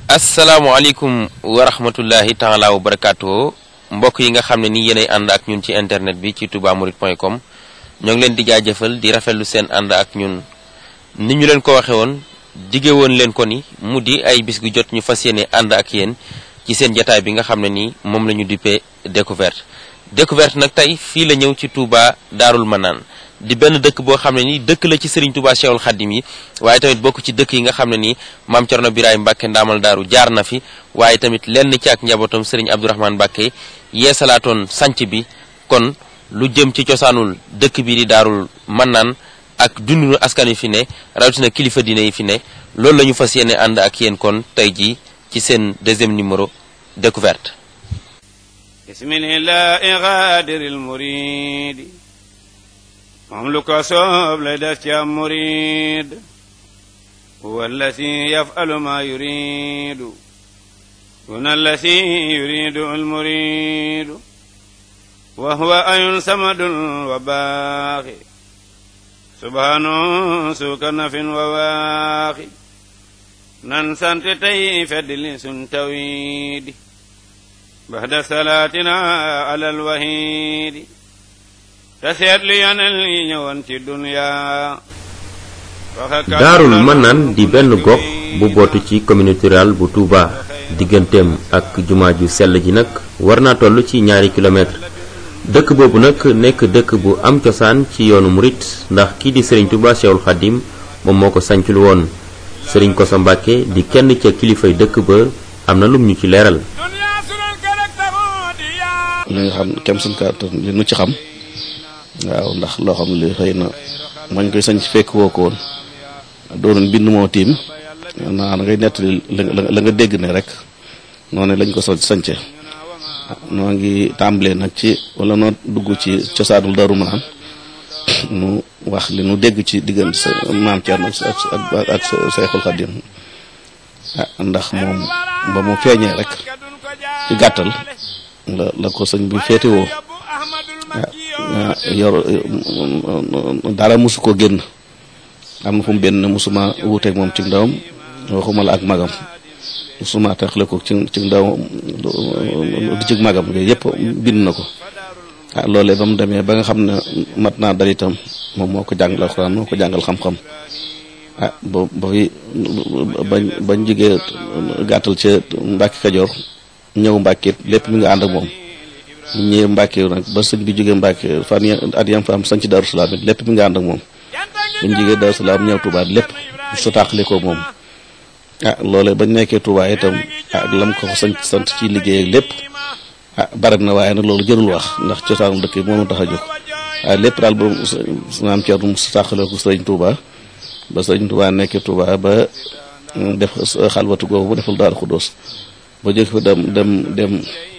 asalaamaaleykum wa rahmatullahi taala wa barakaatu mbokk yi nga xam ne ni yéenay ànd ak ñun ci internet bi ci toubamourides.com ñoo ngi leen di jaajëfal di rafetlu seen ànd ak ñun ni ñu leen ko waxe woon dige woon leen ko ni mu di ay bis gu jot ñu fas yéene ànd ak yéen ci seen jataay bi nga xam ne nii moom la ñu duppee découverte découverte nag tey fii la ñëw ci Touba Daarul Manaan di benn dëkk boo xam ne nii dëkk la ci Serigne Touba Cheikhul Khadim yi waaye tamit bokk ci dëkk yi nga xam ne nii maam Cerno Biraay Mbàkke ndaamal daaru jaar na fi waaye tamit lenn ci ak njabootam Serigne Abdourahmane Mbàkke yeesalaatoon sanc bi kon lu jëm ci cosaanul dëkk bi di Daarul Manaan ak dundunu askan wi fi ne rawatina kilifa diine yi fi ne loolu la ñu fas yéene ànd ak yéen kon tey jii ci seen deuxième numéro découverte bismillahi gaadiril muridi moom lu ko soob lay def ci am murid huwa allasi yafalu ma yuridu duna allasi yuridu al muridu wa huwa ayun samadun wa baaxi subhanu suuka nafin wa waaxi nan sant tey feddli sun tawidi baxda salaatina alal wahiidi te seetlu yonel yi ñëwoon ci duniyaa daarul manaan di benn gox bu bootu ci communauté rurale bu Touba digganteem ak jumaa ju sell ji nag war naa toll ci ñaari kilomètre dëkk boobu nag nekk dëkk bu am cosaan ci yoonu murit ndax kii di sëriñ Touba Cheikhul Khadim moom moo ko sancul woon sëriñ Koso Mbàkke di kenn ca kilifay dëkk ba am na lum ñu ci leeral li nga xam kem suñ kàttan li nu ci xam waaw ndax loo xam li xëy na mañ koy sañ fekk woo ko woon doonoon bind moo tiim naa ngay nettali la nga dégg ne rek noonu lañ ko so sañce noo ngi tàmbalee nag ci wala noo dugg ci cosaanul Daaru Manaan nu wax li nu dégg ci diggante sa maam Thierno ak ak Seexul Xadim ndax moom ba mu feeñee rek ci gàttal la la ko sëñ bi féetewoo yor dara mosu ko génn am na fu mu benn mosuma wuuteeg moom ci ndawam waxuma la ak magam mosuma taxle ko ci ci ndawam di ci magam yooyu yëpp bind na ko ah loolee ba mu demee ba nga xam ne mat naa dal itam moom moo ko jàngal alxuraan moo ko jàngal xam-xam ah ba ba fi bañ bañ jigee gàttal ca Mbàkke Kajoor ñëw Mbàkke lépp mi nga ànd ak moom bu ñëwee Mbàkke nag ba sëñ bi jógee Mbàkke fan at yam fa am sañ ci Daaru Salaam it lépp mi nga ànd ak moom buñ jógee Daaru Salaam ñëw Touba lépp su tàqale ko moom ah loolee bañ nekkee Touba itam ah lam ko fa sant sant ci liggéey ak lépp ah bari na waaye nag loolu jërul wax ndax cosaanu dëkk bi moo tax a jóg waaye lépp daal ba maam Thierno su tàqale ko sëriñ Touba ba sëriñ Touba nekkee Touba ba def xalwatu googu bu deful Daaru Xuddoos ba jóg fa dem dem dem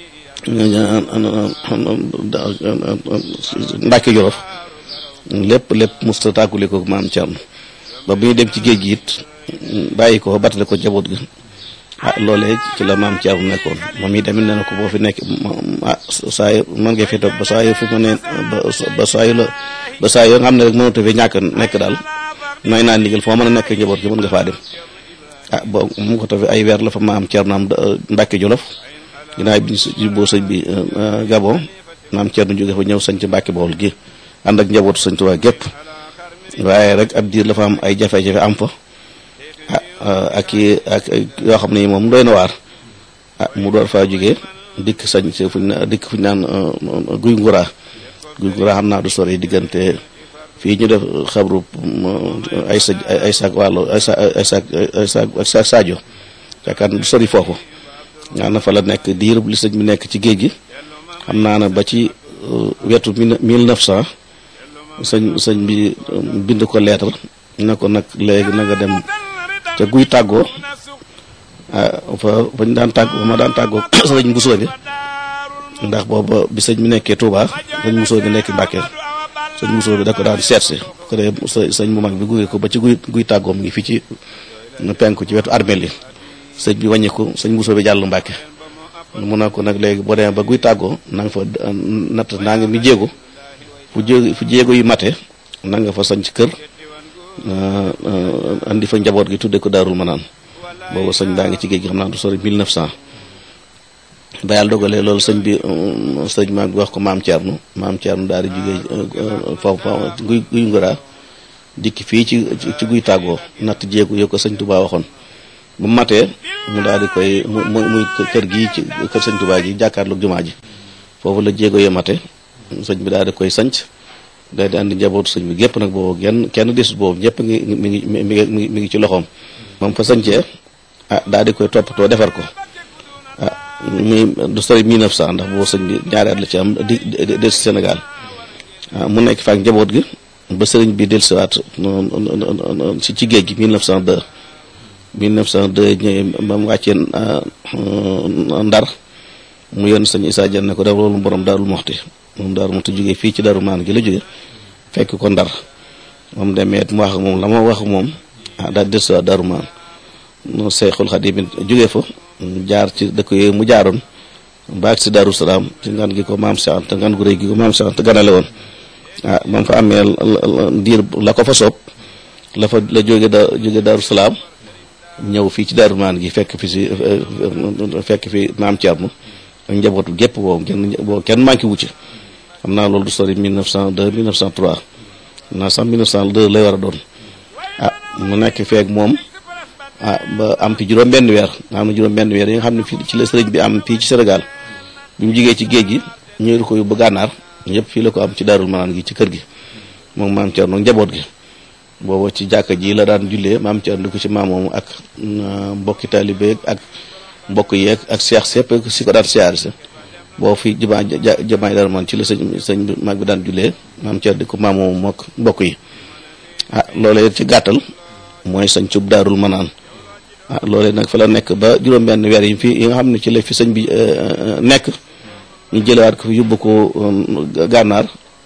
Mbàkke Jolof lépp lépp musta tàggule ko maam Cerno ba bu ñu dem ci géej gi it bàyyi ko batale ko jaboot gi ah loolee ci la maam Cerno nekkoon moom yi tamit nee na ko boo fi nekk ah saa yu mën nga fi toog ba saa yu fi mu ne ba saa yu la ba saa yoo nga xam ne rek mënatu fi ñàkk nekk daal may naa ndigal foo mën a nekk njaboot gi mën nga faa dem ah bo mu ko tafi ay weer la fa maam Cerno am Mbàkke Jolof ginnaaw bi ñu boo sëñ bi Gabon maam Cerno jóge fa ñëw sañ ci Mbàkke Bawol gi ànd ak njabootu sëñ Tuubaa gépp waaye rek ab diir la fa am ay jafe-jafe am fa ah ak i ak yoo xam ne moom doy na waar ah mu door faa jógee dikk sañ si fuñ na dikk fuñ naan guy nguraa guy nguraa xam naa du sori diggante fii ñu def xabru ay sa ay saak wàllu ay sa ay saak ay saak Sadio yaakaar du sori foofu nga na fa la nekk diirub li sëñ bi nekk ci géej gi xam naa ne ba ci wetu mille neuf cent sëñ sëñ bi bind ko lettre ne ko nag léegi na nga dem te guy tàggoo fa bañ daan tàggoo ma daan tàggoo sëñ Mbusoo bi ndax booba bi sëñ bi nekkee Touba sëñ Mbusoo bi nekk Mbàkke sëñ Mbusoo bi da ko daan seet si ko dee sëñ bu mag bi guy ko ba ci guy guy tàggoo mu ngi fii ci penku ci wetu armeel yi sëñ bi wàññiku sëñ Mbusoo bi jàll Mbàkke mu ne ko nag léegi boo demee ba guy tàggoo na nga fa natt naa ngi mi jéego fu jéego fu jéego yu mate na nga fa sañ ci kër andi fa njaboot gi tudde ko daarul manaan boobu sëñ baa ngi ci géej gi xam naa du sori 1900 ba yàlla dogalee loolu sëñ bi sëñ maam bi wax ko maam Thierno maam Thierno daal di jugee foofu guy guy ngëraa dikki fii ci ci guy tàggoo natt jéegu yo ko sëñ Touba waxoon bu matee mu daal di koy mu muy kër gii ci kër sëñ Touba gi jàkkaarloog jumaa ji foofu la jéego yo mate sëñ bi daal di koy sanc daal di andi njabootu sëñ bi gépp nag boobu kenn kenn desut boobu ñëpp ngi mi ngi mi ngi mi ngi ci loxoom moom fa sañcee ah daal di koy toppatoo defar ko ah muy du sori 1900 ndax boobu sëñ bi ñaari at la ci am di del si Sénégal ah mu nekk fa ak njaboot gi ba sëriñ bi del siwaat ci ci géej gi 1902 1902 ñëwee ba mu wàccee ndar mu yoon sëñ Issa Dieng ne ko def loolu borom Daarul Moxti moom Daaru Moxti jógee fii ci Daaru Maan gi la jóge fekk ko ndar moom demee mu wax ak moom la ma wax ak moom ah daal del siwaat Daaru Maan no Seexul Xadiim jógee fa jaar ci dëkk yooyu mu jaaroon baag si Daaru Salaam ci ngan gi ko maam Cheikh Anta ngan gu rëy gi ko maam Cheikh Anta ganale woon ah moom fa amee diir la ko fa soob la fa la jóge da jóge Daaru Salaam ñëw fii ci Daaru Maan gi fekk fi si fekk fi maam Thierno ak njabootu gépp boobu kenn boobu kenn manqué wu ci xam naa loolu du sori 1902 1903 naa sax 1902 lay war a doon ah mu nekk feeg moom ah ba am fi juróom benn weer nga xam ne juróom benn weer yi nga xam ne fii ci la sëriñ bi am fii ci Sénégal bi mu jigee ci géej gi ñëwul ko yóbbu gànnaar ñëpp fii la ko am ci daarul manaan gi ci kër gi moom maam Thierno njaboot gi booba ci jàkka ji la daan jullee maam Thierno di ko ci maamoomu ak mbokki taalibe ak mbokk yeeg ak seex sépp si ko daan siyaar si boo fi jumaa jumaay daaru man ci la sëñ sëñ mag bi daan jullee maam Thierno di ko maamoomu mook mbokk yi ah loolee ci gàttal mooy sañ cub daarul manaan ah loolee nag fa la nekk ba juróom-benn weer yi fii yi nga xam ne ci la fi sëñ bi nekk ñu jëlewaat ko fi yóbbu ko gànnaar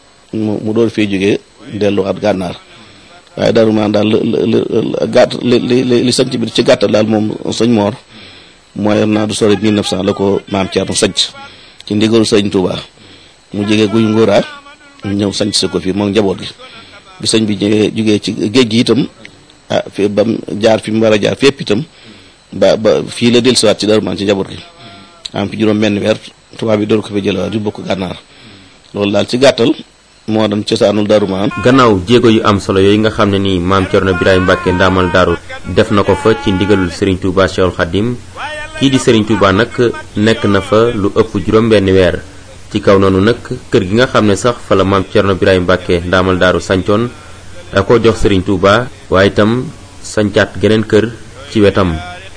mu mu door fee jógee delluwaat gànnaar waaye daaru manaan daal li gàtt li li li sëñ bi ci gàttal daal moom sëñ Moor mooy naa du sori 1900 la ko maam Thierno sanc ci ndigalu sëñ Touba mu jógee guy ngóoraa ñëw sanc si ko fii moom njaboot gi bi sëñ bi ñëwee jógee ci géej gi itam ah fi ba mu jaar fi mu war a jaar fépp itam ba ba fii la dellusiwaat ci Darou Mane ci njaboot gi am fi juróom benn weer tubaab bi door ko fi jëlewaat yu bokk gànnaar loolu daal ci gàttal moo doon cosaanul Darou Mane gannaaw jéego yu am solo yooyu nga xam ne nii maam Thierno Birahim Mbacke ndaamal daaru def na ko fa ci ndigalul Serigne Touba Cheikhul Khadim kii di Serigne Touba nag nekk na fa lu ëpp juróom benn weer ci kaw noonu nag kër gi nga xam ne sax fa la maam Thierno Birahim Mbacke ndaamal daaru sancoon da ko jox Serigne Touba waaye itam sancaat geneen kër ci wetam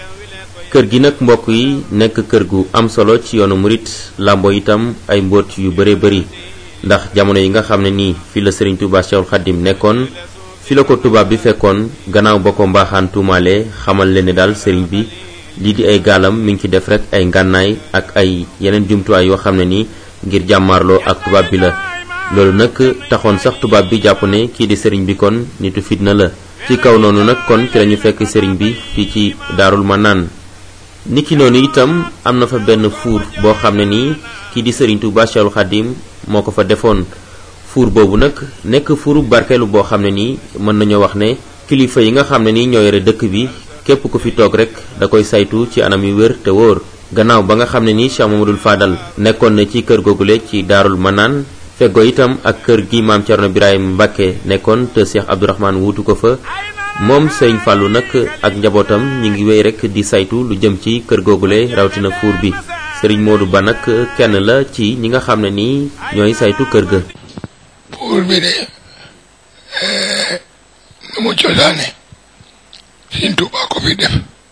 kër gi nag mbokk yi nekk kër gu am solo ci yoonu murit làmbo itam ay mbóot yu bare bëri ndax jamono yi nga xam ne nii fi la Serigne Touba Cheikhul Khadim nekkoon fi la ko tubaab bi fekkoon gannaaw ba ko mbaaxaan tuumaale xamal leen ne daal Serigne bi lii di ay gaalam mi ngi ci def rek ay ngànnaay ak ay yeneen jumtuwaay yoo xam ne nii ngir jàmmaarloo ak tubaab bi la loolu nag taxoon sax tubaab bi jàpp ne kii di sëriñ bi kon nitu fitna la ci kaw noonu nag kon ci lañu fekk sëriñ bi fii ci daarul manaan niki noonu itam am na fa benn fuur boo xam ne nii kii di sëriñ Tuubaa Cheikhul Khadim moo ko fa defoon fuur boobu nag nekk fuuru barkeelu boo xam ne nii mën nañoo wax ne kilifa yi nga xam ne nii ñoo yore dëkk bi képp ku fi toog rek da koy saytu ci anam yu wér te wóor gannaaw ba nga xam ne nii Cheikh Mamadou Fadal nekkoon na ci kër googule ci daarul manaan feggoo itam ak kër gi maam Thierno Birahim Mbacke nekkoon te Cheikh Abdourahmane wuutu ko fa moom sëñ Fallou nag ak njabootam ñi ngi wéy rek di saytu lu jëm ci kër googule rawatina fuur bi sëriñ Modou Ba nag kenn la ci ñi nga xam ne nii ñooy saytu kër ga. fuur bi de nu mu cosaane Sëñ Tuubaa ko fi def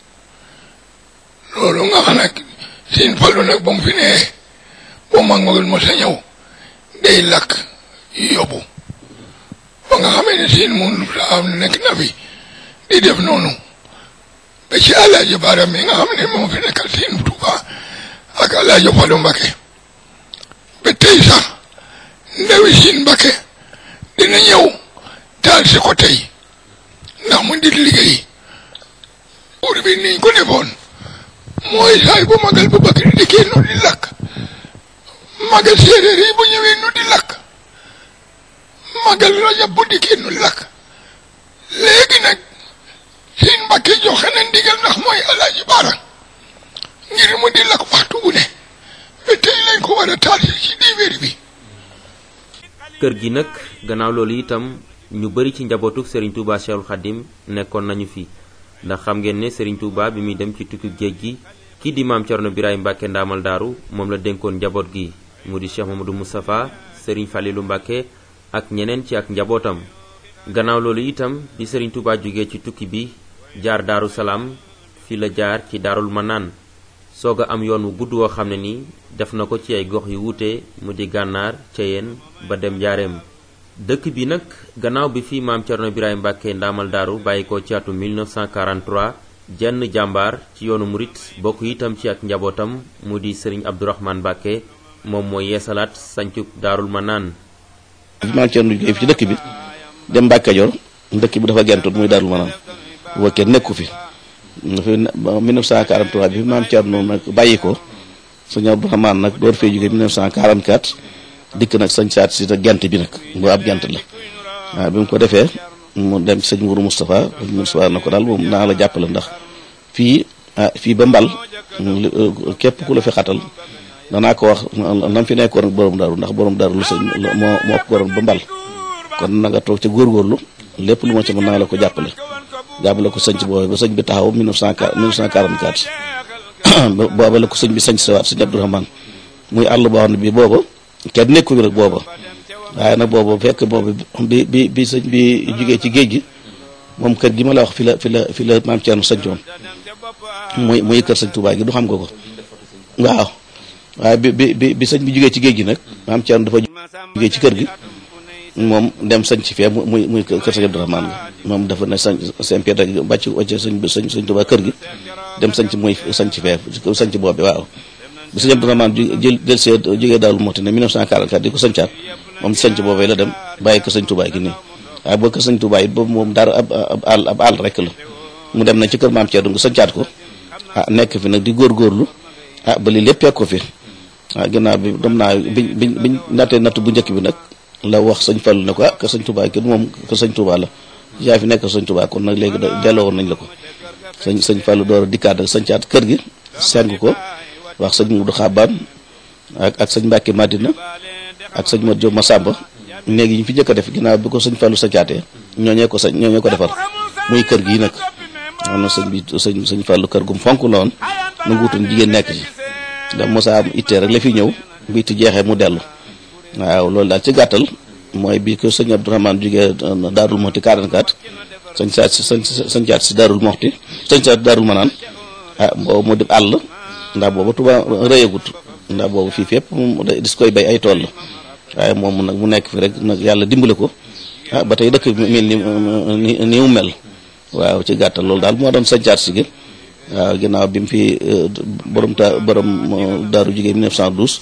loolu nga xam nag Sëñ Fallu nag ba mu fi nee boo mag magul mo sa ñëw day lakk yóbbu ba nga xamee ne Sëñ mun la am nekk na fi di def noonu ba ci Alaaji Baara mi nga xam ne moo fi nekkal Sëñ Tuubaa ak Alaaji Fallu Mbakke ba tey sax ndawi Sëñ Mbakke dina ñëw taal si ko tey ndax mu di liggéey buur bi niñ ko defoon mooy saay bu magal bu bakk di dikkee nu di lakk magal séeréer yi bu ñëwee nu di lakk magal rajab bu dikkee nu di lakk léegi nag seen mbàkke joxe na ndigal ndax mooy alaaji baara ngir mu di lakk waxtu bu ne ba tey lañ ko war a taal ci diwéer bi kër gi nag gannaaw loolu itam ñu bari ci njabootu Serigne Touba Cheikhul Khadim nekkoon nañu fi ndax xam ngeen ne Serigne Touba bi muy dem ci tukki géej gi kii di maam Thierno Birahim Mbacke ndaamal daaru moom la dénkoon njaboot gi mu di Cheikh Mamadou Moustapha Serigne Falilou Mbacke ak ñeneen ci ak njabootam gannaaw loolu itam bi Serigne Touba jógee ci tukki bi jaar daaru salaam fi la jaar ci daarul manaan soog a am yoon wu gudd woo xam ne ni def na ko ci ay gox yu wuute mu di gànnaar ceyeen ba dem njaareem dëkk bi nag gannaaw bi fi maam Thierno Birahim Mbacke ndaamal daaru bàyyi ko ci atum 1943 jenn jàmbaar ci yoonu murit bokk itam ci ak njabootam mu di sëriñ Abdourahmane Mbacke moom mooy yeesalaat sancub daarul manaan maam Thierno jógee fi ci dëkk bi dem Mbacke Kajoor dëkk bi dafa gentoon muy daarul manaan wa kenn nekku fi fi 1943 bi fi maam Thierno nag bàyyi ko sëñ Abdourahmane nag door fee jógee 1944 dikk nag sañ saat si te gent bi nag bu ab gent la waaw bi mu ko defee mu dem ci sëñ Mourou Moustapha Moustapha na ko daal moom naa la jàppale ndax fii ah fii ba mbal képp ku la fi xatal danaa ko wax nam fi nekkoon ak borom daru ndax borom daru lu sëñ moo moo ko borom ba mbal kon na nga toog ca góorgóorlu lépp lu ma ci mën naa la ko jàppale jàppale ko sëñ boobu ba sëñ bi taxaw 1944 booba la ko sëñ bi sëñ sawaat sëñ Abdourahmane muy àll boo xam ne bii booba kenn nekku bi rek booba waaye nag boobu fekk boobu bi bi bi sëñ bi jugee ci géej gi moom kër gi ma la wax fi la fi la fi la maam Thierno sañcoon muy muy kër sëñ Touba gi du xam nga ko waaw waaye bi bi bi bi sëñ bi jugee ci géej gi nag maam Thierno dafa jugee ci kër gi moom dem sañ ci fee muy muy kër sëñ Abdourahmane gi moom dafa ne sañ sëñ Pierre rek bàcc wàcce sëñ bi sëñ sëñ Touba kër gi dem sañ ci muy sañ ci fee sañ ci boobu waaw bi sëñ Abdourahmane jël jël see jógee daawul mooti ne 1944 di ko sañcaat moom sanc boobee la dem bàyyi ko sëñ Touba gi nii waaye boo ko sëñ Touba it boobu moom dara ab ab àll ab àll rek la mu dem na ci kër maam Thierno nga sañcaat ko ah nekk fi nag di góorgóorlu ah ba lii lépp fekk ko fi ah ginnaaw bi dem naa biñ biñ biñ nattee natt bu njëkk bi nag la wax sëñ Fallu ne ko ah kër sëñ Touba gi moom kër sëñ Touba la yaa fi nekk sëñ Touba kon nag léegi delloo woon nañ la ko sëñ sëñ Fallu door a dikkaat ak sañcaat kër gi seng ko wax sëñ Mudu Xabaan ak ak sëñ Mbàkke Madina ak sëñ Mat Jóob Masamba néegi ñu fi njëkk a def ginnaaw bi ko sëñ Fallu sañcaatee ñooñee ko sañ ñooñee ko defar muy kër gii nag xam na sëñ bi sëñ sëñ Fallu kër gum fonk la woon nu nguutoon jigéen nekk ci ndax mosa am ittee rek la fi ñëw bu itti jeexee mu dellu waaw loolu daal ci gàttal mooy bi ko sëñ Abdourahmane jógee Daarul Moxti 44 sëñ saat si sëñ sëñ saat si Daarul Moxti sëñ saat Daarul Manaan ah boobu mu di àll ndax boobu Tuuba rëyagut ndax boobu fii fépp moom dis koy bay ay tool la waaye moom nag mu nekk fi rek nag yàlla dimbale ko ah ba tey dëkk bi mel ni ni mu mel waaw ci gàttal loolu daal moo doon sañcaat si gi waaw ginnaaw bi mu fi borom ta borom daaru jigéen 1912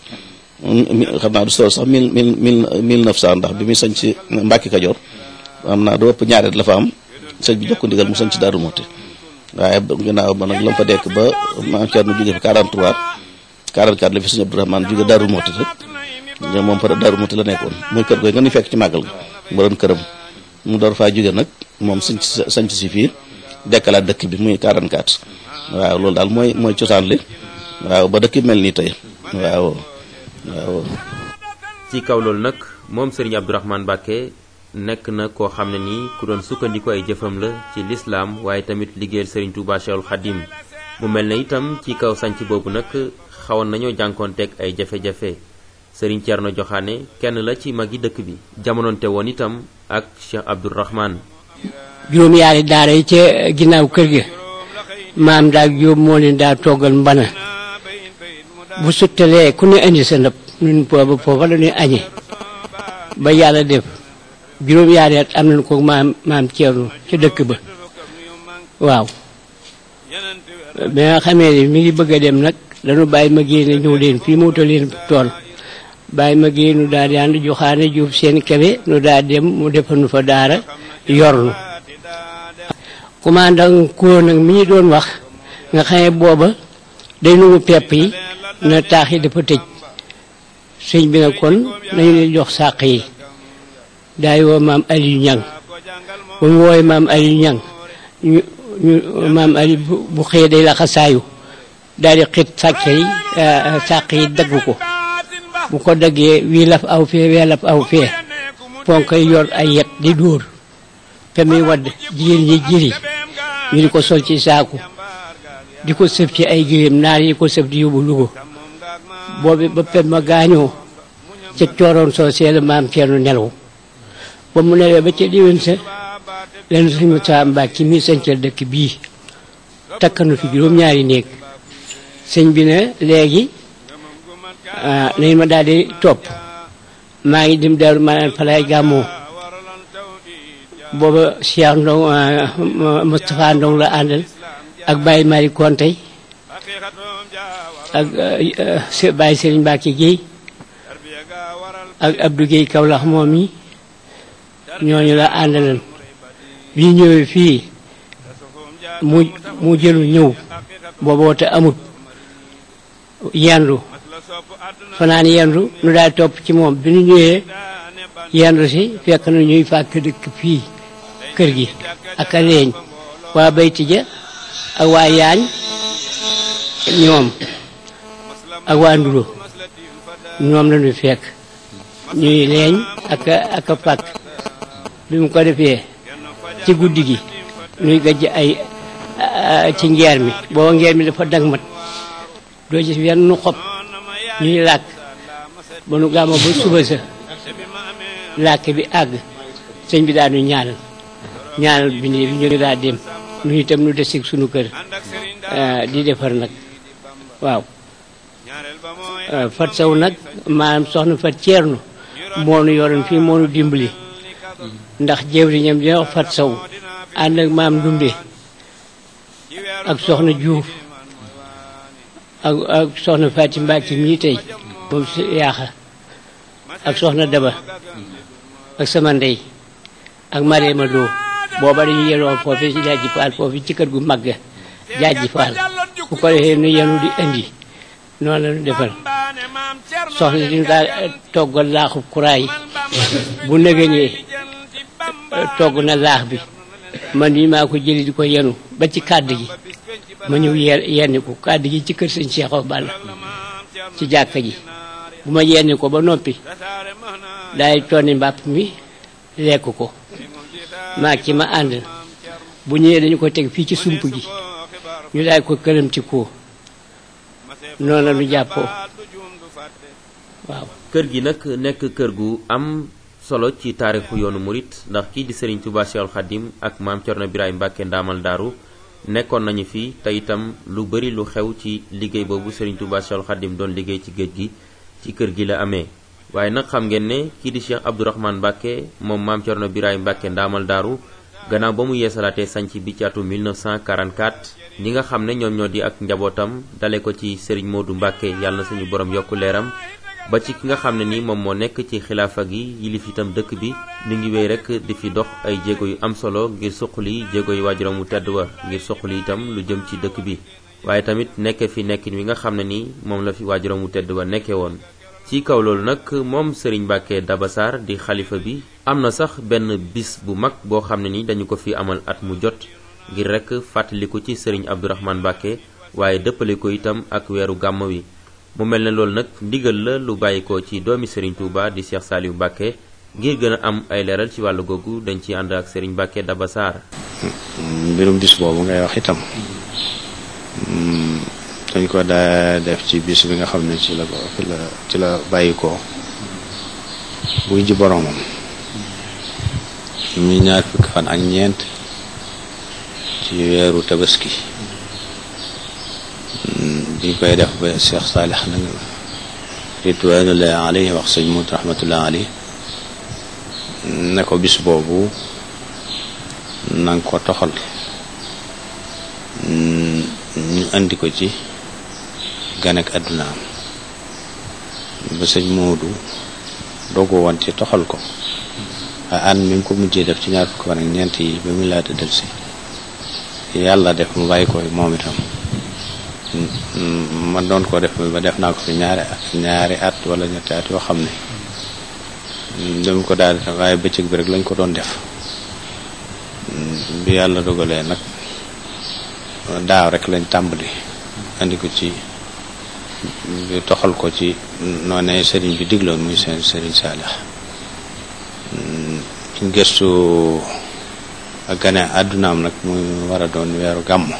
xam naa du sol sax mille mille mille mille neuf cent ndax bi muy sañ ci Mbàkke Kajoor am naa du ëpp ñaareet la fa am sëñ bi jokko ndigal mu sañ ci Daaru Muxti waaye ginnaaw ba nag la mu fa dekk ba maam Thierno jóge fi 43 44 la fi sëñ Abdourahmane jóge Daaru Muxti rek moom fa Daaru Muxti la nekkoon muy kër gooy nga ni fekk ci màggal ga mu doon këram mu door faa jóge nag moom sañ sañ si fii dekkalaat dëkk bi muy 44 waaw loolu daal mooy mooy cosaan li waaw ba dëkk mel nii tey waaw waaw ci kaw loolu nag moom Serigne Abdourahmane Mbacke nekk na koo xam ne nii ku doon sukkandiku ay jëfam la ci lislaam waaye tamit liggéeyal Serigne Touba Cheikhul Khadim mu mel ne itam ci kaw sanc boobu nag xawoon nañoo jànkoonteeg ay jafe-jafe Serigne Thierno Joxaane kenn la ci magi dëkk bi jamonoonte woon itam ak Cheikh Abdourahmane juróom yaari daara yi ca ginnaaw kër gi maam daal jóob moo leen daa toggal mbana bu suttalee ku ne indi sa ndab ñun booba foofa la ñuy añe ba yàlla def juróom yaari at am nañ ko maam maam Thierno ca dëkk ba waaw bi nga xamee ne mi ngi bëgg a dem nag dañu bàyyi ma génne ñëw leen fii mu wutal leen tool bàyyi ma génne nu daal di ànd joxaane juuf seen kebe nu daal dem mu defal nu fa daara yor nu commandant kuróo nag mi ñu doon wax nga xam ne booba day nungu pepp yi na taax yi dafa tëj sëñ bi nag kon nañu leen jox sàq yi daay woo maam Aliou Ñang ba mu wooy maam Aliou Ñang ñu ñu maam ali bu bu xëyee day la xasaayu daal di xit sàkke yi sàq yi dagg ko bu ko daggee wii laf aw fee wee laf aw fee ponk yi yor ay yet di dóor te muy wadd jigéen ñi jiri ñu di ko sol ci saaku di ko sëf ci ay giléem naar yi ko sëf di yóbbu Lugo boobu ba pem ma gaañoo ca cooroon soo seela maam Ceerno nelaw ba mu nelawee ba ca diwén sa leen suñu saa mbaak ci mi sañcal dëkk bii takkanu fi juróom-ñaari néeg sëñ bi ne léegi nañ ma daal di topp maa ngi dem Daaru Manaan fa lay gàmmoo booba Cheikh Ndong Moustapha Ndong la àndal ak Baye Mari Kontey ak Baye Serigne Mbacke Guèye ak Abdou Guèye Kaolack moom yi ñooñu la àndalan bi ñëwee fii mu mu jëlu ñëw booba woote amut yendu fanaan yendu nu daal topp ci moom bi ñu ñëwee yendu si fekk na ñuy fàkk dëkk fii kër gi ak a leeñ waa bayti ja ak waa yaañ ñoom ak waa ndulo ñoom la ñu fekk ñuy leeñ ak a ak a fàkk bi mu ko defee ci guddi gi ñuy gajj ay ci ngeer mi booba ngeer mi dafa dag mat doo gis wenn nu xob ñuy làkk ba nu gàmmo ba suba sa làkk bi àgg sëñ bi daal nu ñaanal ñaanal bi nii bi ñu daa dem nu itam nu desig sunu kër di defar nag waaw fat saw nag maanaam soxna fat ceerno moo nu yoroon fii moo nu dimbali ndax jëwriñam dina wax fat saw ànd ak maam dumbe ak soxna juuf ak ak soxna Faati Mbàkke mii tey moom si yaaxa ak soxna Daba ak sama ndey ak Mariama Lo booba dañu yeloo foofu ci jaaji faal foofu ci kër gu mag jaaji faal bu ko defee nu yenu di indi noonu la ñu defal soxna di daal toggal laaxub kuraay bu nëgënee togg na laax bi man yi maa ko jëli di ko yenu ba ci kàdd gi ma ñëw yenni ko kàddu gi ci kër sëñ Cheikh Awa Balla ci jàkka ji bu ma yenni ko ba noppi daay tonni mbàpp mi lekk ko maag ci ma ànd bu ñëwee dañu ko teg fii ci sump gi ñu daay ko këram ci koo noonu la ñu jàppoo waaw kër gi nag nekk kër gu am solo ci taarixu yoonu murit ndax kii di Serigne Touba Cheikhul Khadim ak maam Thierno Birahim Mbacke ndaamal daaru nekkoon nañu fi te itam lu bari lu xew ci liggéey boobu Serigne Touba Cheikhul Khadim doon liggéey ci géej gi ci kër gi la amee waaye nag xam ngeen ne kii di Cheikh Abdourahmane Mbacke moom maam Thierno Birahim Mbacke ndaamal daaru gannaaw ba mu yeesalaatee sanc bi ci atum 1944 ñi nga xam ne ñoom ñoo di ak njabootam dale ko ci Serigne Modou Mbacke yàlla na suñu borom yokku leeram ba ci ki nga xam ne ni moom moo nekk ci xilaafa gi yilif itam dëkk bi mi ngi wéy rek di fi dox ay jéego yu am solo ngir suqali jéego yu waajuram mu tedd wa ngir suqali itam lu jëm ci dëkk bi waaye tamit nekk fi nekkin wi nga xam ne ni moom la fi waajuram mu tedd wa nekkee woon ci kaw loolu nag moom Serigne Mbacke Dabassar di xalifa bi am na sax benn bis bu mag boo xam ne ni dañu ko fi amal at mu jot ngir rek fàttaliku ci Serigne Abdourahmane Mbacke waaye dëppale ko itam ak weeru gàmm wi mu mel ne loolu nag ndigal la lu bàyyikoo ci doomi Serigne Touba di Cheikh Saliou Mbacke ngir gën a am ay leeral ci wàllu googu dañ ci ànd ak Serigne Mbacke Dabassar mbirum bis boobu ngay wax itam dañ ko daa def ci bis bi nga xam ne ci la ko fi la ci la bàyyikoo buy ji boromam mi ñaar fukki fan ak ñeent ci weeru tabaski biñ koy def ba Cheikh Saalix nag ridwanullahi alayhi wax sëñ Mut rahmatullahi alayhi ne ko bis boobu na nga ko toxal ñu andi ko ci gan ak àddunaam ba sëñ Moodu doogu woon ci toxal ko waaye ànd mi ngi ko mujjee def ci ñaar fukki fan ak ñeent yi ba muy laata del si yàlla def mu bàyyi ko moom itam ma doon ko def ba def naa ko fi ñaari at ñaari at wala ñetti at yoo xam ne dama ko daal def waaye bëccëg bi rek lañ ko doon def bi yàlla dogalee nag daaw rek lañ tàmbali andi ko ci toxal ko ci noonee sëriñ bi digloon muy seen sëriñ Saalix ci gëstu ak gane àddunaam nag muy war a doon weeru gàmm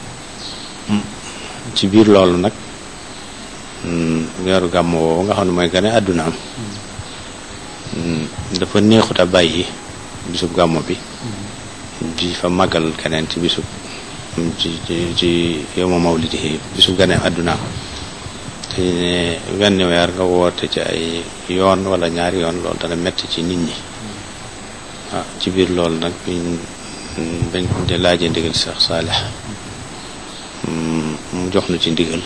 ci biir loolu nag weeru gàmm woowu nga xam ne mooy gane àddunaam dafa neexut a bàyyi bisub gàmm bi di fa màggal keneen ci bisub ci ci ci yow ma mawlidi bisub gane àddunaam te ne wenn weer nga woote ci ay yoon wala ñaari yoon loolu dana metti ci nit ñi ah ci biir loolu nag biñ bañ de laajee ndigal Seex Saalix mu jox nu ci ndigal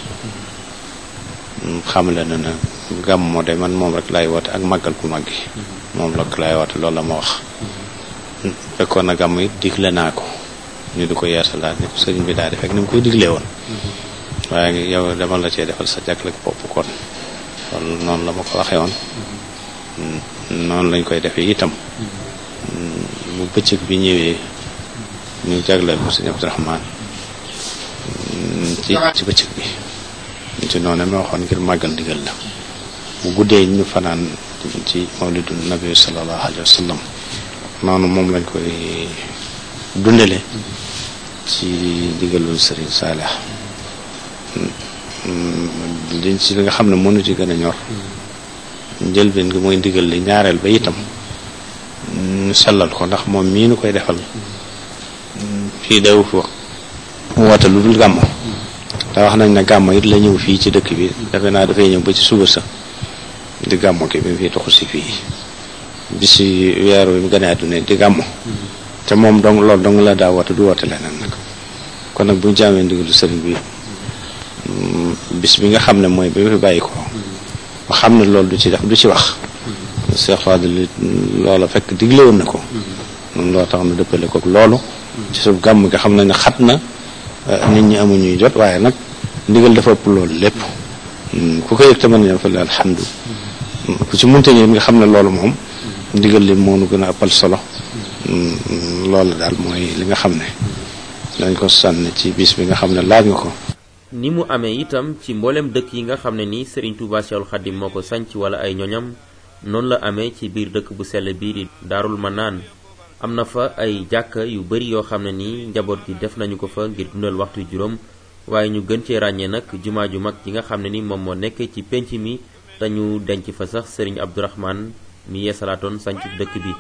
xamle na na gàmmo de man moom rek laay woote ak màggal ku màggi moom rek laay woote loolu la ma wax fekkoon na gàmm it digle naa ko ñu di ko yeesalaat ni ko sëriñ bi daal di fekk ni mu koy diglee woon waaye yow dama la cee defal sa jaglek bopp kon loolu noonu la ma ko waxee woon noonu lañ koy defee itam bu bëccëg bi ñëwee ñu jagleel ko sëñ Abdourahmaan ci ci bëccëg bi ci noonu ma waxoon ngir màggal ndigal la bu guddee ñu fanaan ci mawlidu nabi sallallahu alayhi wa sallam noonu moom lañ koy dundale ci ndigalul sëriñ Saalix liñ ci li nga xam ne mënu ci gën a ñor njëlbeen gi mooy ndigal li ñaareel ba itam ñu sellal ko ndax moom mii nu koy defal fii daw fi wax woote lu dul gàmmo te wax nañ ne gàmmo it la ñëw fii ci dëkk bi defe naa dafay ñëw ba ci suba sa di gàmmo ki bi mu fi toxu si fii bisi weer wi mu gën a àdduna di gàmmo te moom dong loolu dong la daa woote du woote leneen nag kon nag bu ñu jaamee ndigalu sëriñ bi bis bi nga xam ne mooy bi mu fi bàyyi ko ba xam ne loolu du ci def du ci wax Cheikh Fadil loola fekk digle woon na ko noonu loo tax nu dëppale ko loolu ci suuf gàmm nga xam ne ne xat na nit ñi amuñuy jot waaye nag ndigal dafa ëpp loolu lépp ku ko yëg te mën ñëw fa la alhamdu ku ci munte ñëw nga xam ne loolu moom ndigal li moo nu gën a ëppal solo loolu daal mooy li nga xam ne dañ ko sànni ci bis bi nga xam ne laaj nga ko ni mu amee itam ci mboolem dëkk yi nga xam ne ni Serigne Touba Cheikhoul Khadim moo ko sanc wala ay ñoñam noonu la amee ci biir dëkk bu sell bii di Daarul Manaan am na fa ay jàkka yu bari yoo xam ne ni njaboot gi def nañu ko fa ngir dundal waxtu juróom waaye ñu gën cee ràññee nag jumaa ju mag ji nga xam ne ni moom moo nekk ci pénc mi te ñu denc fa sax Serigne Abdourahmane mi yeesalaatoon sanc dëkk bi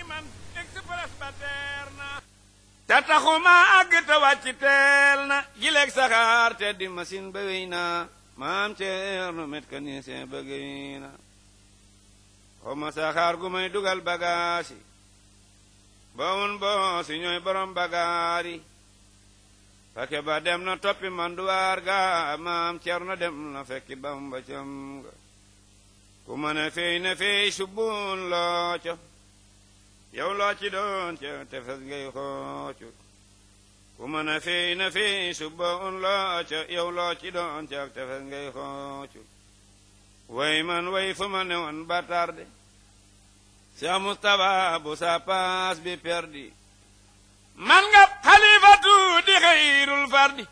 te taxuma àgg te wàcc teel na jileeg saxaar te di machine ba wéy na maam ceerno mécanicien ba géy na xawma saxaar gu may dugal bagaasi ba un boo si ñooy borom bagaari fake ba dem na toppi manduwaar ga maam ceerno dem na fekki bamba cam ga ku mën a fey na fey subbun loo co yow loo ci doon ca tefes ngay xoocu ku mën a fey na fey subba un loo ca yow loo ci doon ca tefes ngay xoocu way man way fu ma ne woon ba tarde Cheikh Moustapha bu sa paas bi perdi man nga xalifatu di xayrul fardi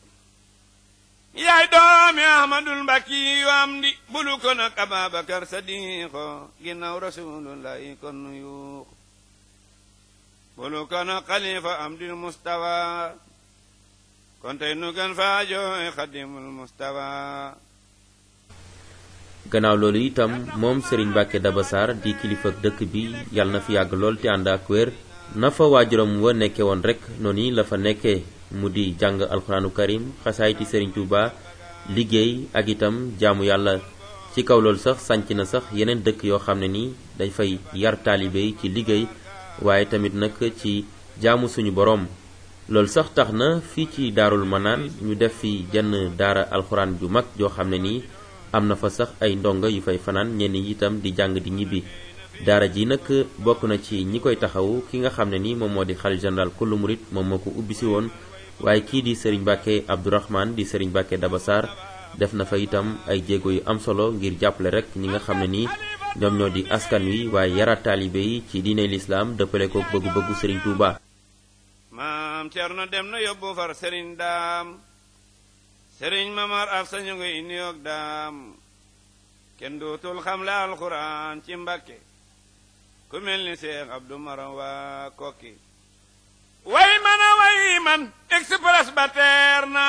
yaay doomi ahmadul mbakki yu am di bulu ko nag ababakar sadiqo ginnaaw rasulullahi kon nu yuuxu bulu ko nag xalifa am dil mustawa kon tey nu gën faa jooy xadimul mustawa gannaaw loolu itam moom Serigne Mbacke Daba Sarr di kilifa dëkk bi yàlla na fi yàgg lool te ànd ak wér na fa waajuram wa nekke woon rek noonu la fa nekkee mu di jàng alxuraanu karim xasaayiti Serigne Touba liggéey ak itam jaamu yàlla ci kaw loolu sax sanc na sax yeneen dëkk yoo xam ne ni dañ fay yar taalibe yi ci liggéey waaye tamit nag ci jaamu suñu boroom loolu sax tax na fii ci daarul manaan ñu def fi jenn daara alxuraan ju mag joo xam ne nii am na fa sax ay ndongo yu fay fanaan ñenn ñi itam di jàng di ñibbi daara ji nag bokk na ci ñi koy taxawu ki nga xam ne ni moom moo di xalif général kullu murit moom moo ko ubbi si woon waaye kii di Serigne Mbacke Abdourahmane di Serigne Mbacke Daba Sarr def na fa itam ay jéego yu am solo ngir jàppale rek ñi nga xam ne nii ñoom ñoo di askan wi waaye yara taalibe yi ci diine lislaam dëppale ko bëggu-bëggu Serigne Touba. maam cerno dem na yóbbu far sëriñ daam sëriñ mamar af sañu ngi nuyoog daam kenn dootul xam la alxuraan ci mbakke ku mel ni seex abdu maram waa kokki way man a way man express ba teer na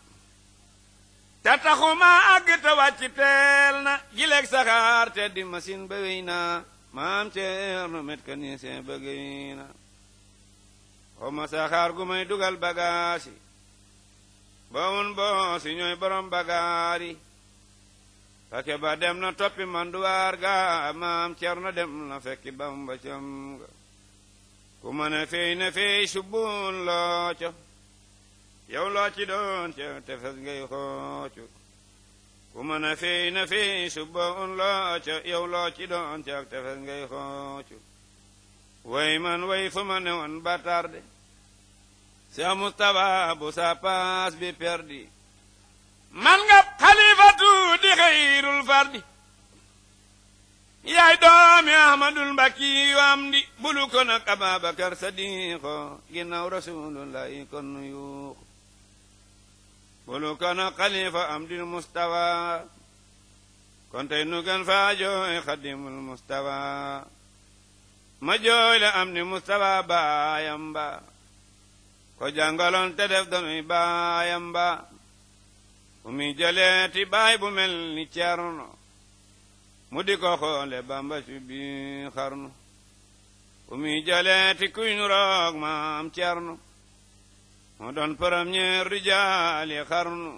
te taxuma àgg te wàcc teel na gileeg saxaar te di machine ba wéy na maam ceerno mécanicien ba géy na xoma saxaar gu may dugal bagaasi bawun boo si ñooy borom bagaari fake ba dem na toppi manduwaar ga maam ceerno dem na fekki bamba cam ga ku mën a fey na fey subbun looco yow loo ci doon ca tefes ngay xoocu ku mën a fey na fey subbun looco yow loo ci doon ca tefes ngay xoocu way man way fu ma ne woon ba tarde Seex Mustapha bu sa paas bi perdi man nga xalifatu di xayrul fardi yaay doomi ahmadul mbakki yu am di bulu ko nag ababakar sadiqo ginnaaw rasulullahi kon nu yuuxu bulu ko nag xalifa am dil mustawa kon tey nu gën faa jooy xadimul mustawa ma jooy la am ni mustawa baayam ba ko jàngaloon te def danuy baayam ba fu muy jëleeti baay bu mel ni cerno mu di ko xoole bamba ci bi xarnu fu muy jëleeti kuy nu roog maam cerno mu doon premier rijaali xarnu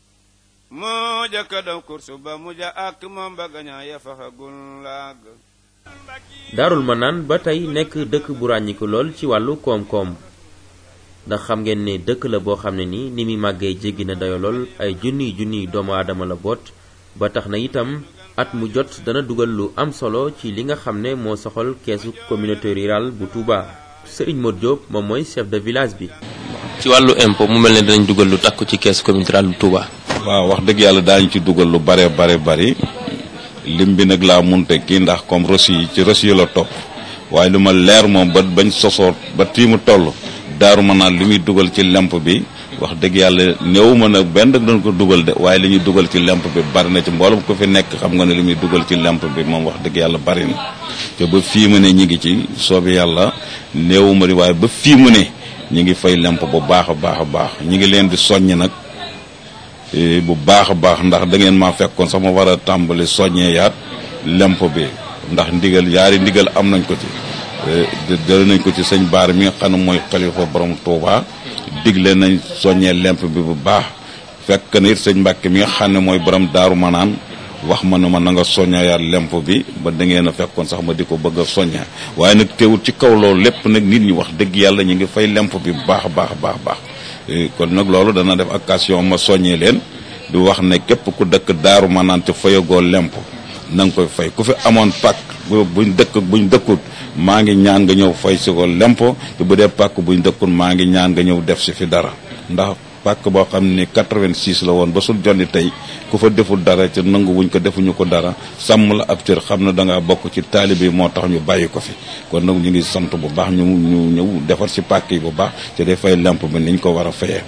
moo jëkka daw kursu ba mu ja ak moom ba gañaa ya faxagul laag daarul manaan ba tey nekk dëkk bu ràññiku lool ci wàllu koom-koom ndax xam ngeen ne dëkk la boo xam ne ni ni muy màggee jéggi na dayo lool ay junniy junniy doomu aadama la boot ba tax na itam at mu jot dana dugal lu am solo ci li nga xam ne moo soxal keesu communauté rurale bu Touba Serigne Modou Diop moom mooy chef de village bi. ci wàllu impôt mu mel ne danañ dugal lu takku ci keesu communauté rurale bu Touba. waaw wax dëgg yàlla daañu ci dugal lu bare bare bari lim bi nag laa munte kii ndax comme reçu yi ci reçu yi la topp waaye lu ma leer moom ba bañ sosoor ba tii mu toll. daaru ma naan li muy dugal ci lemp bi wax dëgg yàlla néew ma nag benn dañ ko dugal de waaye li ñuy dugal ci lemp bi bari na ci mboolem ko fi nekk xam nga ne li muy dugal ci lemp bi moom wax dëgg yàlla bari na te ba fii mu ne ñi ngi ci soobi yàlla néew ma di waaye ba fii mu ne ñi ngi fay lemp bu baax a baax a baax ñi ngi leen di soññ nag bu baax a baax ndax da ngeen maa fekkoon sax ma war a tàmbali soññee yaat lemp bi ndax ndigal yaari ndigal am nañ ko ci jël nañ ko ci sëñ baar mi nga xam ne mooy xalifa borom Touba digle nañ soññee lemp bi bu baax fekk na it sëñ Mbàkke mi nga xam ne mooy borom daaru manaan wax ma ne ma na nga soññayaat lemp bi ba da ngeen a fekkoon sax ma di ko bëgg a soñña waaye nag teewul ci kaw loolu lépp nag nit ñi wax dëgg yàlla ñu ngi fay lemp bi bu baax a baax baax baax kon nag loolu dana def occasion ma soññee leen di wax ne képp ku dëkk daaru manaan te fayagoo lemp na nga koy fay ku fi amoon pàkk buñ dëkk buñ dëkkut maa ngi ñaan nga ñëw fay si ko lempo te bu dee pàkk buñ dëkkut maa ngi ñaan nga ñëw def si fi dara ndax pàkk boo xam ne 86 la woon ba sul jonni tey ku fa deful dara te nangu wuñ ko defuñu ko dara sàmm la ab cër xam na da ngaa bokk ci taalibe yi moo tax ñu bàyyi ko fi kon nag ñu ngi sant bu baax ñu ñu ñëw defar si pàkk yi bu baax te day fay lemp bi niñ ko war a fayee.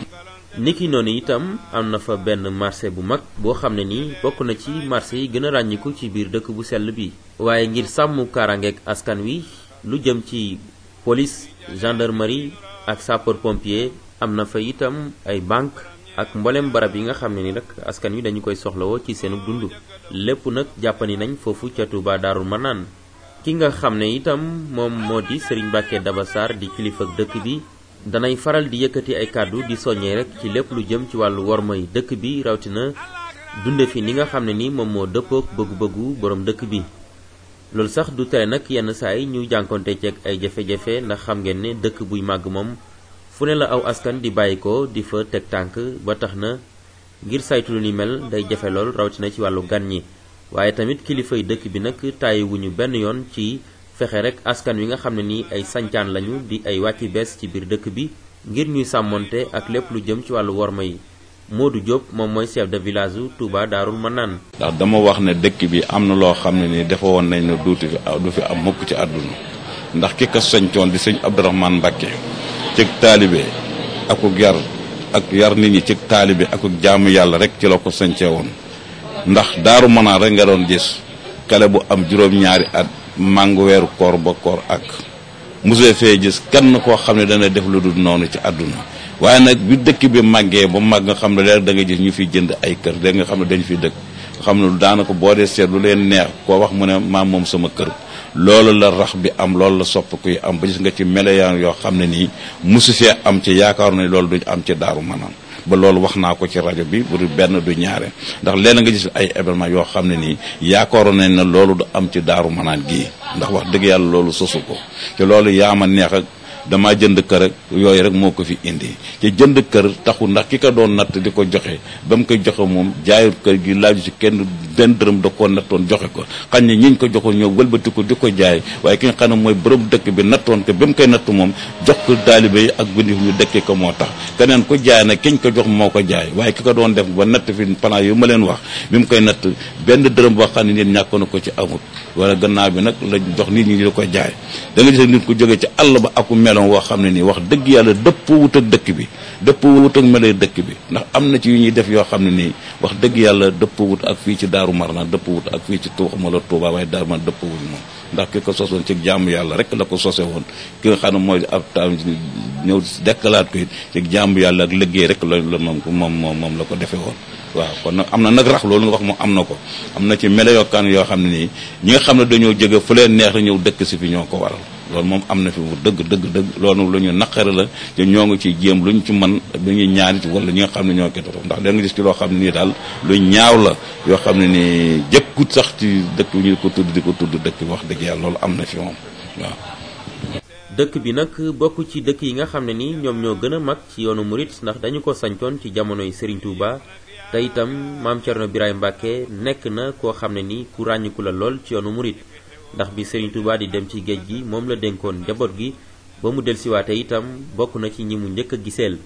niki noonu itam am na fa benn marché bu mag boo xam ne nii bokk na ci marché yi gën a ràññiku ci biir dëkk bu sell bi waaye ngir sàmm kaaraangeeg askan wi lu jëm ci police gendarmerie ak sapeur pompier am na fa itam ay banque ak mboolem barab yi nga xam ne ni nag askan wi dañu koy soxlawoo ci seenu dund lépp nag jàppani nañ foofu ca Touba Daarul Manaan ki nga xam ne itam moom moo di Serigne Mbacke Daba Sarr di kilifa dëkk bi danay faral di yëkkati ay kàddu di soññee rek ci lépp lu jëm ci wàllu wormay dëkk bi rawatina dunde fi ni nga xam ne ni moom moo dëppook bëggu-bëggu borom dëkk bi loolu sax du tere nag yenn saa yi ñu jànkonte ceeg ay jafe-jafe ndax xam ngeen ne dëkk buy màgg moom fu ne la aw askan di bàyyi ko di fa teg tànk ba tax na ngir saytu lu ni mel day jafe lool rawatina ci wàllu gan ñi waaye tamit kilifay dëkk bi nag tàyyiwuñu benn yoon ci fexe rek askan wi nga xam ne ni ay sancaan lañu di ay wàcci bees ci biir dëkk bi ngir ñuy sàmmonte ak lépp lu jëm ci wàllu worma yi Modou Diop moom mooy chef de village u Touba Daarul Manaan ndax dama wax ne dëkk bi am na loo xam ne ni dafa woon nañ ne duuti fi du fi am mukk ci àdduna ndax ki ko sañcoon di sëñ Abdourahmane Mbacké ci taalibe akuk yar ak yar nit ñi ci taalibe akuk jaamu yàlla rek ci la ko sañcee woon ndax daaru manaan rek nga doon gis kale bu am juróom-ñaari at màngu weeru koor ba koor ak musee fee gis kenn koo xam ne dana def lu dul noonu ci àdduna waaye nag bi dëkk bi màggee ba màgg nga xam ne léegi da nga gis ñu fiy jënd ay kër léegi nga xam ne dañu fiy dëkk xam ne daanaka boo dee seet lu leen neex koo wax mu ne maam moom sama kër loolu la rax bi am loolu la sopp kuy am ba gis nga ci meloyaan yoo xam ne nii musu fee am ci yaakaar na loolu duñ am ci daaru manaan ba loolu wax naa ko ci rajo bi bu benn du ñaare ndax léeg nga gis ay événement yoo xam ne nii yaakaaroon nañ ne loolu du am ci daaru manaan gii ndax wax dëgg yàlla loolu sosu ko te loolu yaa ma neex ak damaa jënd kër ak yooyu rek moo ko fi indi te jënd kër taxu ndax ki ko doon natt di ko joxe ba mu koy joxe moom jaayut kër gi laaju ci kenn benn dërëm da koo nattoon joxe ko xañ ne ñiñ ko joxoon ñëw wëlbati ko di ko jaay waaye ki nga xam ne mooy borom dëkk bi nattoon ko ba mu koy natt moom jox ko taalibe yi ak bindi ñu dëkkee ko moo tax keneen ko jaay nag kiñ ko jox moo ko jaay waaye ki ko doon def ba natt fi plan yu ma leen wax bi mu koy natt benn dërëm boo xam ne nit ñàkk na ko ci amut wala gannaaw bi nag la jox nit ñi di ko jaay da nga gis nit ko jógee ci àll ba aku meloon woo xam ne nii wax dëgg yàlla dëpp wut ak dëkk bi dëpp wut ak melee dëkk bi ndax am na ci yu ñuy def yoo xam ne nii wax dëgg yàlla dëpp wut ak fii ci daaru marnaan dëpp wut ak fii ci tuuxama la tuubaa waaye daaru man dëpp wut moom ndax ki ko sosoon ci jaamu yàlla rek la ko sose woon ki nga xam ne mooy ab taam ñëw dekkalaat ko it ci jaamu yàlla ak liggéey rek la la moom moom moom la ko defee woon waaw kon nag am na nag rax loolu nga wax moom am na ko am na ci melo yokkaan yoo xam ne nii ñi nga xam ne dañoo jóge fu leen neex la ñëw dëkk si fi ñoo ko waral loolu moom am na fi bu dëgg dëgg dëgg loolu lu ñu naqare la te ñoo ngi ci jéem lu ñu ci mën lu ñuy ñaanit wala ñi nga xam ne ñoo koy topp ndax da nga gis ci loo xam ne nii daal lu ñaaw la yoo xam ne nii jëkkut sax ci dëkk ñu ko tudd di ko tudd dëkk wax dëgg yàlla loolu am na fi moom waaw dëkk bi nag bokk ci dëkk yi nga xam ne ni ñoom ñoo gën a mag ci yoonu murit ndax dañu ko sañcoon ci jamonoy Serigne Touba te itam maam Thierno Birahim Mbacke nekk na koo xam ne ni ku ràññiku la lool ci yoonu murit ndax bi Serigne Touba di dem ci géej gi moom la dénkoon njaboot gi ba mu delsiwaate itam bokk na ci ñi mu njëkk a giseel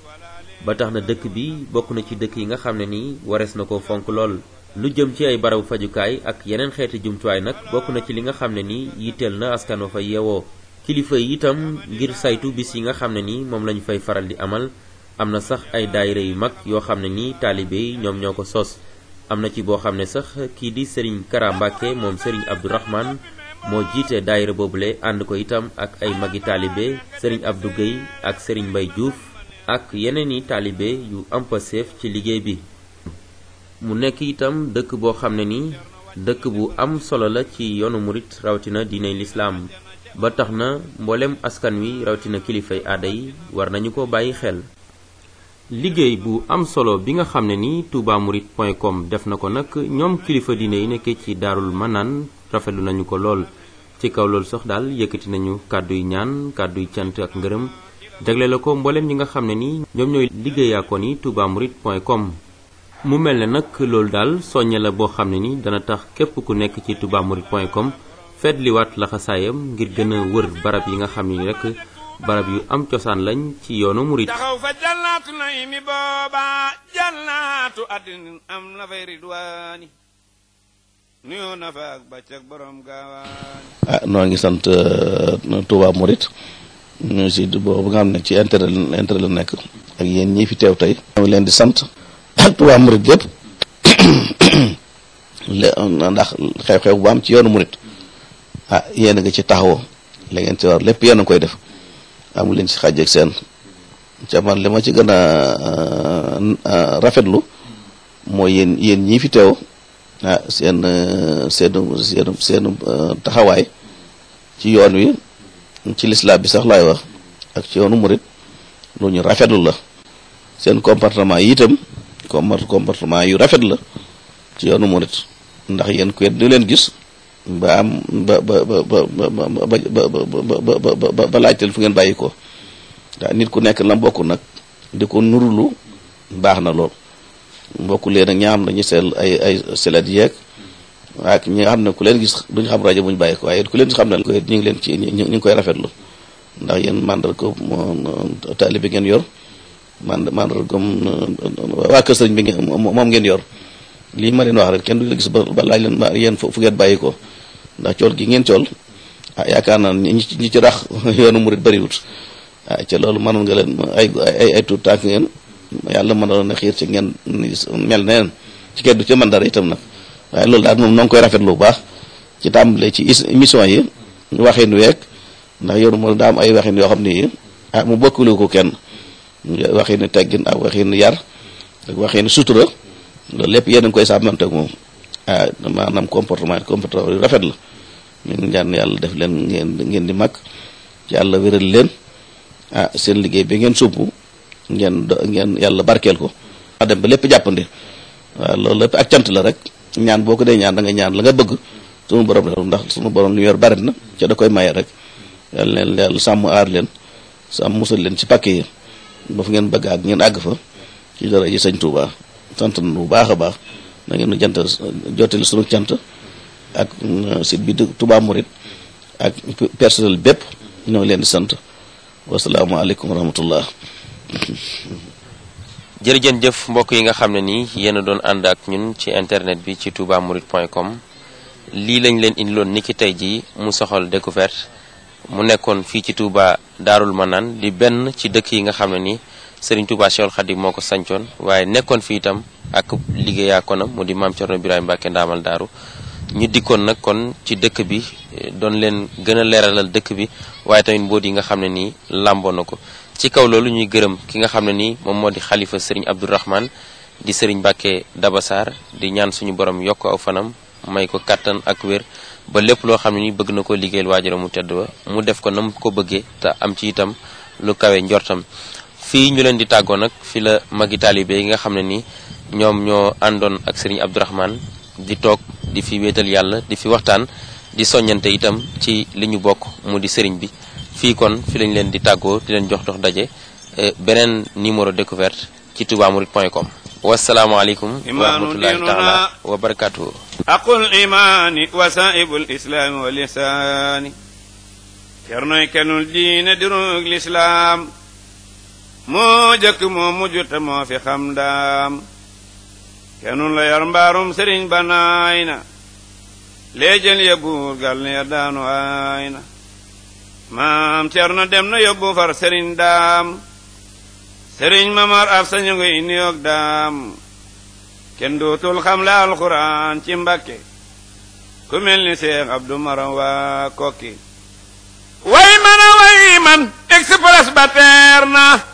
ba tax na dëkk bi bokk na ci dëkk yi nga xam ne ni warees na ko fonk lool lu jëm ci ay barabu fajukaay ak yeneen xeeti jumtuwaay nag bokk na ci li nga xam ne ni yitteel na askan wa fa yeewoo kilifa yi itam ngir saytu bis yi nga xam ne ni moom lañu fay faral di amal am na sax ay daayira yu mag yoo xam ne ni taalibe yi ñoom ñoo ko sos am na ci boo xam ne sax kii di Serigne Kara Mbacke moom Serigne Abdourahman moo jiite daayira boobule ànd ko itam ak ay magi taalibe Serigne Abdou Gueye ak Serigne Mbaye Diouf ak yeneen i taalibe yu am passeef ci liggéey bi mu nekk itam dëkk boo xam ne ni dëkk bu am solo la ci yoonu murit rawatina diiney lislaam ba tax na mboolem askan wi rawatina kilifay aada yi war nañu ko bàyyi xel liggéey bu am solo bi nga xam ne ni toubamourides.com def na ko nag ñoom kilifa diine yi nekkee ci daarul manaan rafetlu nañu ko lool ci kaw loolu sax daal yëkkati nañu kàdduy ñaan kàdduy cant ak ngërëm jagle la ko mboolem ñi nga xam ne ni ñoom ñooy liggéeyaakoon yi toubamourides.com mu mel ne nag loolu daal soññe la boo xam ne ni dana tax képp ku nekk ci toubamourides.com feetliwaat laxasaayam ngir gën a wër barab yi nga xam ni rek barab yu am cosaan lañ ci yoonu murit taxaw fa jannaatu naymi booba jannaatu addin am na fay ridwaani nuyoo na fa ak bàccak borom gaawaani ah noo ngi sant Touba Mouride ñu si boobu nga xam ne ci intérêt intérêt la nekk ak yéen ñii fi teew tey ñoo ngi leen di sant ak Touba Mouride gépp ndax xew-xew bu am ci yoonu Mouride ah yéen a ngi ci taxawoo la ngeen ci war lépp yéen a koy def amu leen ci xàjj ak seen ca man li ma ci gën a rafetlu mooy yéen yéen ñii fi teew ah seen seenu seenu seenu taxawaay ci yoon wi ci lislaam bi sax laay wax ak ci yoonu murit lu ñu rafetlu la seen comportement yi itam comportement yu rafet la ci yoonu murit ndax yéen ku di leen gis ba am ba ba ba ba ba ba ba ba laajteel fu ngeen bàyyi ko ndax nit ku nekk la mbokk nag di ko nurulu baax na lool mbokk leen ak ñaa xam dañuy seel ay ay selet yeeg ak ñi nga xam ne ku leen gis duñu xam rajo bu ñu bàyyi ko waaye ku leen gis xam ne ñu ngi leen ci ñu ngi koy rafetlu ndax yéen mandar ko taalibe ngeen yor mand mandar ko waa kër sëriñ bi ngeen moom ngeen yor lii ma leen wax rek kenn du gis ba ba laaj leen ma yéen fu ngeen bàyyi ko ndax cool gi ngeen cool ah yaakaar naa ñi ñi ci rax yoonu murit bariwut ah ca loolu mënoon nga leen ay ay ay tuut tànk ngeen yàlla mënoon na xiir ci ngeen mel neen ci kenn du ca mën dara itam nag waaye loolu daal moom noo ngi koy rafetlu bu baax ci tàmbale ci émission yi waxin week ndax yoonu moo daa am ay waxin yoo xam ni ah mu bokkulu ko kenn waxin teggin ak waxin yar ak waxin sutura loolu lépp yéen a ngi koy sàmmante ak moom ah maanaam comportement comportement yu rafet la ñu ngi ñaan yàlla def leen ngeen ngeen di mag yàlla wéral leen ah seen liggéey bi ngeen sumb ngeen do ngeen yàlla barkeel ko a dem ba lépp jàppandi waaw loolu lépp ak cant la rek ñaan boo ko dee ñaan da nga ñaan la nga bëgg sunu borom la ndax sunu borom li yor bari na ca da koy maye rek yàlla leen yàlla sàmm aar leen sàmm musal leen ci pàkk yi ba fu ngeen bëgg ak ngeen àgg fa ci dara yi sëñ Touba sant na bu baax a baax na ngeen nu jant jottali sunu cant ak site bi Touba Mouride ak personnel bépp ñoo leen di sant wasalaamaaleykum wa rahmatullah jërëjën jëf mbokk yi nga xam ne nii yéen a doon ànd ak ñun ci internet bi ci toubamourides.com lii lañ leen indiloon niki tey jii mu soxal découverte mu nekkoon fii ci Touba Daarul Manaan di benn ci dëkk yi nga xam ne nii Serigne Touba Cheikhoul Khadim moo ko sancoon waaye nekkoon fi itam ak liggéeyaa konam mu di maam Thierno Birahim Mbacke ndaamal daaru ñu dikkoon nag kon ci dëkk bi doon leen gën a leeralal dëkk bi waaye tamit mboot yi nga xam ne nii làmboo na ko ci kaw loolu ñuy gërëm ki nga xam ne nii moom moo di xalifa Serigne Abdourahman di Serigne Mbacke Dabassar di ñaan suñu borom yokk aw fanam may ko kattan ak wér ba lépp loo xam ne ni bëgg na ko liggéeyal waajuram mu tedd ba mu def ko na mu ko bëggee te am ci itam lu kawe njortam fii ñu leen di tàggoo nag fi la magi taalibe yi nga xam ne ni ñoom ñoo àndoon ak Serigne Abdourahman di toog di fi wéetal yàlla di fi waxtaan di soññante itam ci li ñu bokk mu di Serigne bi fii kon fi lañ leen di tàggoo di leen jox dox daje beneen numéro découverte ci toubamourides.com wasalaamaaleykum wa rahmatullahi taala wa barakatuhu aqul imaani wasaa'ibul islaami wal ihsaani cernoy kenul diine dirug lislaam moo jëkk moo mujj te moo fi xam daam kenul la yar mbaarum sëriñ ba naay na léejël ya buur gal ne ya daanu aay na maam cerno dem na yóbbu far sëriñ daam sëriñ mamar af sañu ngi niyoog daam kenn dootul xam la alxuraan ci mbakke ku mel ni seex abdu maram waa kokki way man a way man express ba teer na